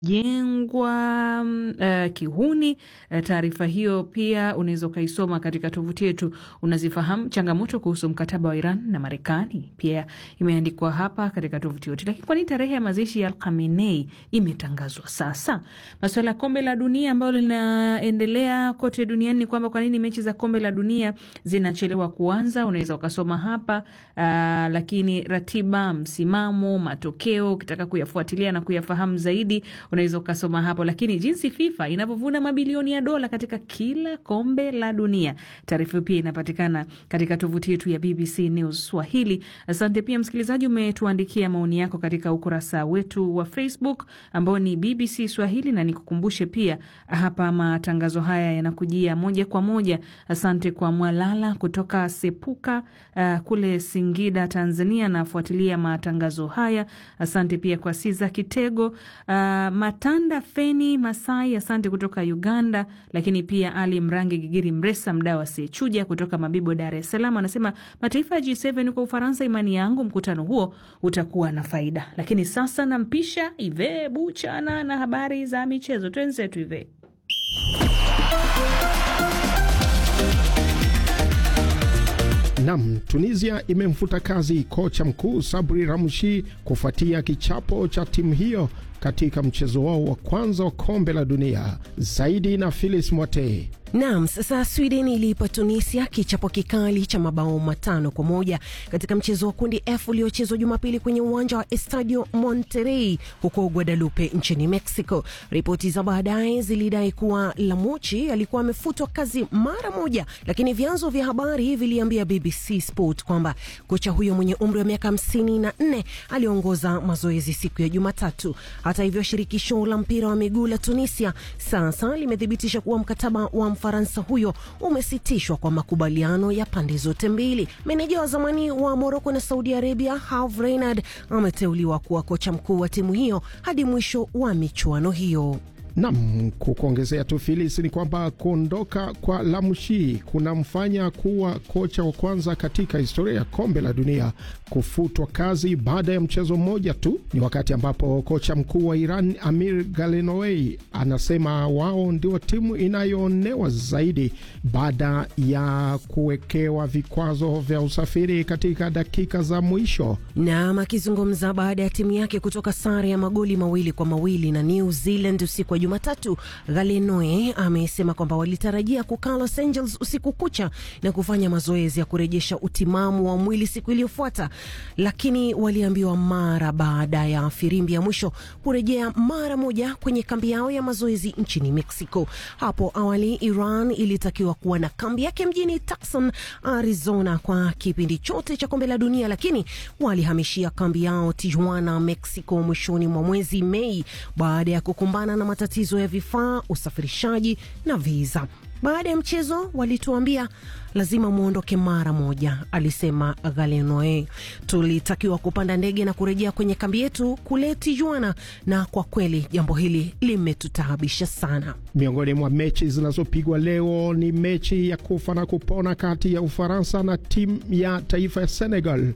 jengwa uh, kihuni. Uh, taarifa hiyo pia unaweza ukaisoma katika tovuti yetu. Unazifahamu changamoto kuhusu mkataba wa Iran na Marekani, pia imeandikwa hapa katika tovuti yetu. Lakini kwa nini tarehe ya mazishi ya Khamenei imetangazwa sasa? Masuala ya kombe la dunia ambalo linaendelea kote duniani ni kwamba kwa nini mechi za kombe la dunia zinachelewa kuanza, unaweza ukasoma hapa uh, lakini ratiba, msimamo, matokeo, ukitaka kuyafuatilia na kuyafahamu zaidi unaweza ukasoma hapo, lakini jinsi FIFA inavyovuna mabilioni ya dola katika kila kombe la dunia. Taarifa hiyo pia inapatikana katika tovuti yetu ya BBC News Swahili. Asante pia msikilizaji, umetuandikia maoni yako katika ukurasa wetu wa Facebook ambao ni BBC Swahili, na nikukumbushe pia hapa matangazo haya yanakujia moja kwa moja. Asante kwa Mwalala kutoka Sepuka uh, kule Singida, Tanzania, nafuatilia matangazo haya. Asante pia kwa Siza Kitego uh, Matanda Feni Masai, asante kutoka Uganda. Lakini pia Ali Mrangi Gigiri Mresa, mdau asiyechuja kutoka Mabibo, Dar es Salaam, anasema mataifa ya G7 huko Ufaransa, imani yangu mkutano huo utakuwa na faida. Lakini sasa nampisha Ive Buchana na habari za michezo. Twenzetu Ive. Nam, Tunisia imemfuta kazi kocha mkuu Sabri Ramshi kufuatia kichapo cha timu hiyo katika mchezo wao wa kwanza wa kombe la dunia. Zaidi na Philis Mwatee. Naam, sasa Sweden iliipa Tunisia kichapo kikali cha mabao matano kwa moja katika mchezo wa kundi F uliochezwa Jumapili kwenye uwanja wa Estadio Monterrey huko Guadalupe nchini Mexico. Ripoti za baadaye zilidai kuwa Lamuchi alikuwa amefutwa kazi mara moja, lakini vyanzo vya habari viliambia BBC Sport kwamba kocha huyo mwenye umri wa miaka hamsini na nne aliongoza mazoezi siku ya Jumatatu. Hata hivyo, shirikisho la mpira wa miguu la Tunisia sasa limethibitisha kuwa mkataba wa Mfaransa huyo umesitishwa kwa makubaliano ya pande zote mbili. Meneja wa zamani wa Moroko na Saudi Arabia Herve Renard ameteuliwa kuwa kocha mkuu wa timu hiyo hadi mwisho wa michuano hiyo. Nam, kukuongezea tu Filis, ni kwamba kuondoka kwa Lamshi kunamfanya kuwa kocha wa kwanza katika historia ya kombe la dunia kufutwa kazi baada ya mchezo mmoja tu. Ni wakati ambapo kocha mkuu wa Iran Amir Galenowei anasema wao ndio timu inayoonewa zaidi baada ya kuwekewa vikwazo vya usafiri katika dakika za mwisho. Nam akizungumza baada ya timu yake kutoka sare ya magoli mawili kwa mawili na New Zealand usiku wa Jumatatu, Galenoe amesema kwamba walitarajia kukaa Los Angeles usiku kucha na kufanya mazoezi ya kurejesha utimamu wa mwili siku iliyofuata, lakini waliambiwa mara baada ya firimbi ya mwisho kurejea mara moja kwenye kambi yao ya mazoezi nchini Mexico. Hapo awali Iran ilitakiwa kuwa na kambi yake mjini Tucson, Arizona kwa kipindi chote cha kombe la dunia, lakini walihamishia kambi yao Tijuana, Mexico mwishoni mwa mwezi Mei baada ya kukumbana na matatizo ya vifaa, usafirishaji na viza. Baada ya mchezo walituambia lazima mwondoke mara moja, alisema Galenoe. Tulitakiwa kupanda ndege na kurejea kwenye kambi yetu kule Tijuana, na kwa kweli jambo hili limetutaabisha sana. Miongoni mwa mechi zinazopigwa leo ni mechi ya kufa na kupona kati ya Ufaransa na timu ya taifa ya Senegal.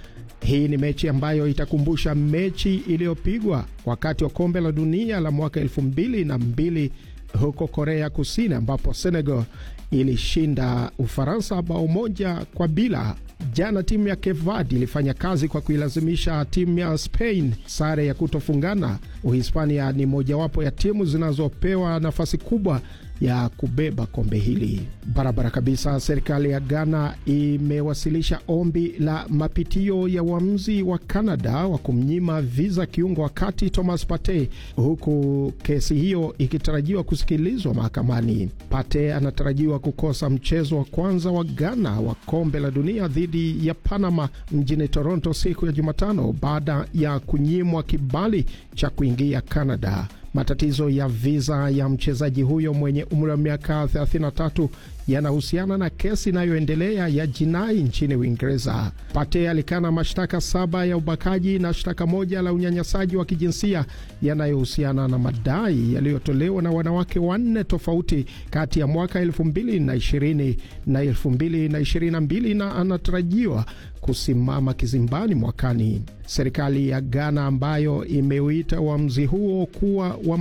Hii ni mechi ambayo itakumbusha mechi iliyopigwa wakati wa kombe la dunia la mwaka elfu mbili na mbili huko Korea Kusini, ambapo Senegal ilishinda Ufaransa bao moja kwa bila. Jana timu ya Cape Verde ilifanya kazi kwa kuilazimisha timu ya Spain sare ya kutofungana. Uhispania ni mojawapo ya timu zinazopewa nafasi kubwa ya kubeba kombe hili barabara kabisa. Serikali ya Ghana imewasilisha ombi la mapitio ya uamuzi wa Canada wa kumnyima viza kiungo wakati Thomas Partey, huku kesi hiyo ikitarajiwa kusikilizwa mahakamani. Partey anatarajiwa kukosa mchezo wa kwanza wa Ghana wa kombe la dunia dhidi ya Panama mjini Toronto siku ya Jumatano baada ya kunyimwa kibali cha kuingia Canada. Matatizo ya viza ya mchezaji huyo mwenye umri wa miaka 33 yanahusiana na kesi inayoendelea ya jinai nchini Uingereza. Pate alikana mashtaka saba ya ubakaji na shtaka moja la unyanyasaji wa kijinsia yanayohusiana na madai yaliyotolewa na wanawake wanne tofauti kati ya mwaka 2020 na 2022 na anatarajiwa kusimama kizimbani mwakani. Serikali ya Ghana ambayo imeuita uamuzi huo kuwa wa